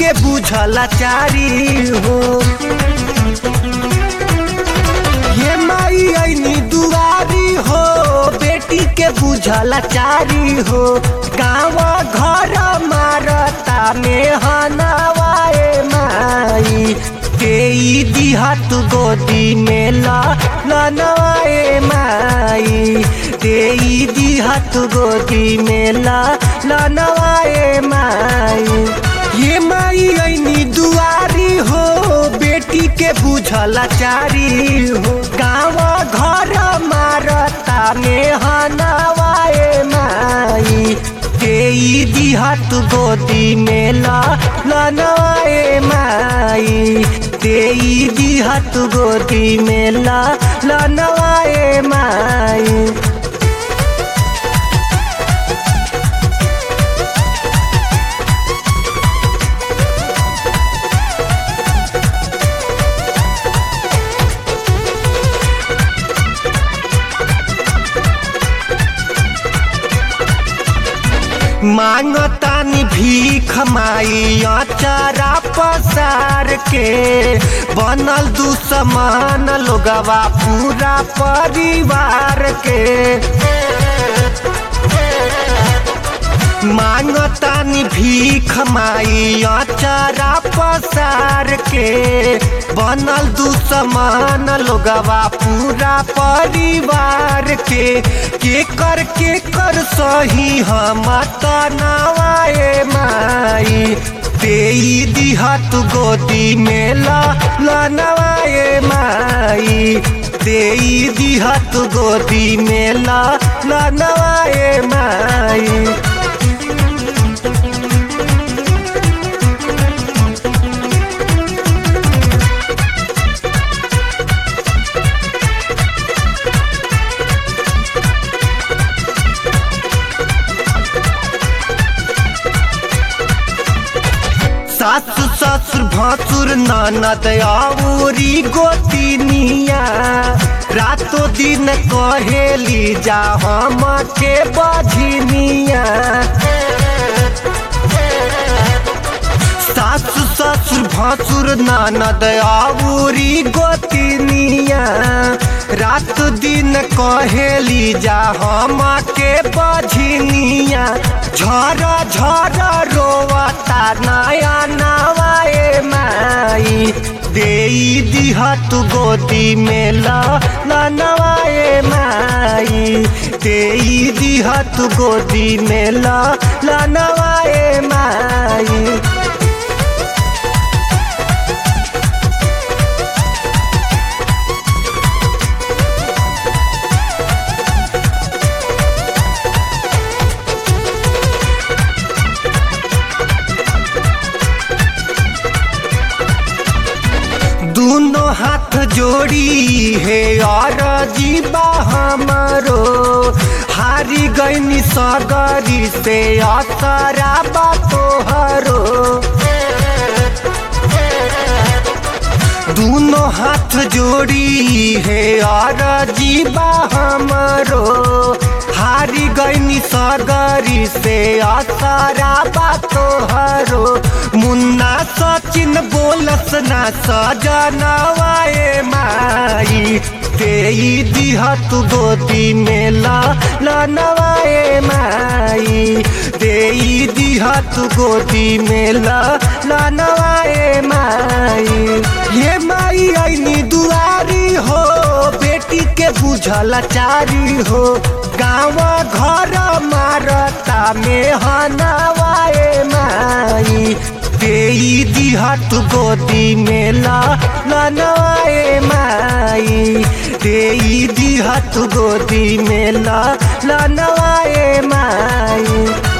के बुझला चारी हो ये माई ऐनी दुआरी हो बेटी के बुझला चारी हो गाँव घर मारता में हनवाए माई तेई दिहत गोदी में लनवाए माई तेई दिहत गोदी में लनवाए माई ये माई ऐनी दुआरी हो बेटी के बुझला चारी हो गाँव घर मारता में हनवाए माई तेई दिहत गोदी में लनवाए माई तेई दिहत गोदी में लनवाए माई मांगतानी भीख माई अचारा पसार के बनल दुश्मन लोगवा पूरा परिवार के मांगतानी भीख माई अचारा पसार के बनल दुश्मन लोगवा पूरा परिवार के के कर के कर सही हम तनावाए माई तेई दिहत गोदी में लनवाए माई तेई दिहत गोदी में लनवाए माई सासु ससुर भासुर ननद आउरी गोतिनिया रातो दिन कहेली जा हम के बझनिया सासु ससुर भासुर ननद आउरी गोतिनिया रात दिन कहेली जा हम के बझनिया झर झर रोवता नया नवाए माई देई दिहत गोदी में लनवाए माई देई दिहत गोदी में लनवाए माई दोनों हाथ जोड़ी है और जीवा हमारो हारी गईनी सगरी से असरा बातो हरो दोनों हाथ जोड़ी है और जीवा हमारो हारी गईनी सगरी से असरा बातो हरो मुन्ना सचिन बोलस ना सजनवाए माई तेई दिहत गोदी में लनवाए माई तेई दिहत गोदी में लनवाए माई ये माई ऐनी दुआरी हो बेटी के बुझल चारी हो गाँव घर मारता में हनवाए माई तेई दिहत गोदी में लनवाए माई तेई दिहत गोदी में लनवाए माई